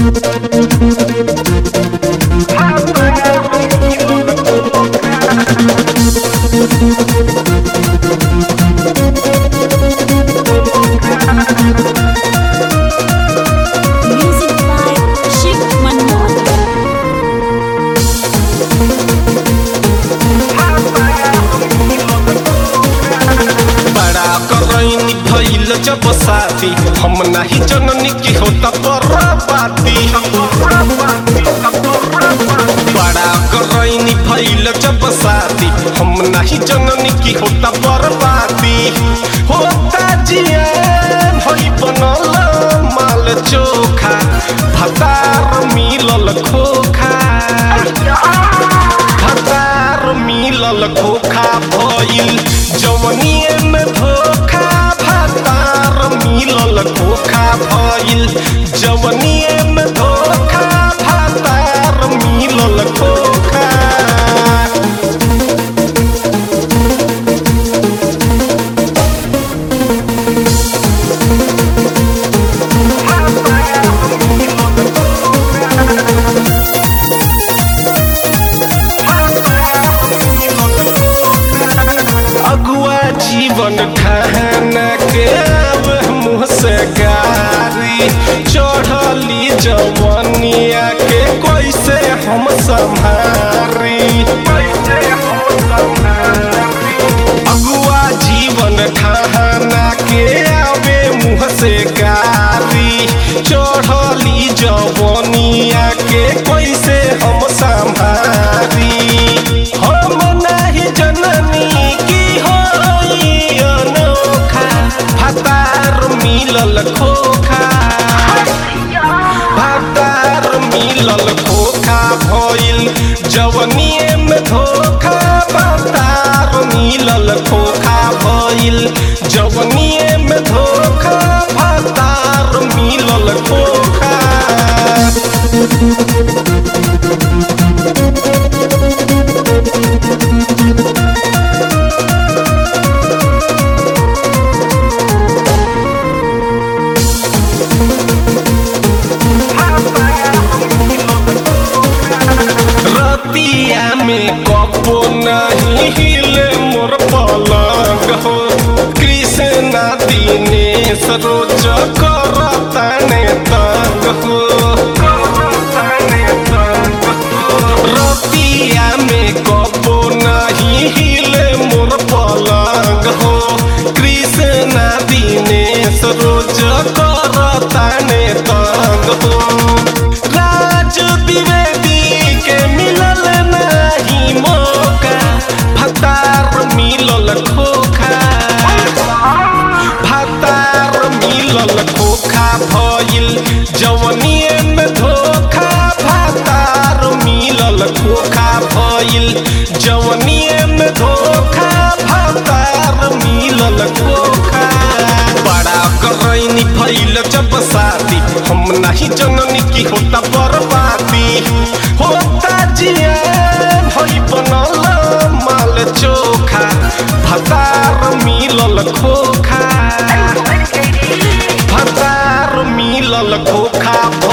Music by Shiv Manmohan. बड़ा करैनी भइल जब साथी हम नाही जननी की होता बर्बादी बड़ा करैनी भइल जब साथी हम नाही जननी की होता बर्बादी होता जियान होई बनल माल चोखा भतार मिलल खोखा भतार मिलल खोखा भइल जवनिए में धोखा भतार मिलल खोखा भइल जवनिए में धोखा भतार मिलल खोखा अगुआ जीवन खाना के अब मुँह से गारी चढ़ली जवनिया के कैसे हम संभारी अगुआ जीवन खाना के आवे मुँह से गारी चढ़ली जवनिया के कैसे हम संभारी हम नहीं जननी की होई अनोखा भतार मिलल खोखा भतार मिलल खोखा भइल जवनिए में धोखा भतार मिलल खोखा भइल जवनिए में धोखा भतार मिलल खोखा रतिया में कपो नहीं हिले मोर पलंग हो कृष्णा दिनेश रोज करताने तंग हो रतिया में कपो नहीं हिले मोर पलंग हो कृष्णा दिनेश रोज करताने तंग हो राज द्विवेदी के मिलल नहीं मौका भतार मिलल खोखा भतार मिलल खोखा भइल जवनिए में धोखा भतार मिलल खोखा भइल जवनिए में धोखा भतार मिलल खोखा बड़ा करैनी भइल जब शादी हम नहीं जननी की होता बर्बादी होता जियान होई बनल माल चोखा भतार मिलल खोखा भतार मिलल खोखा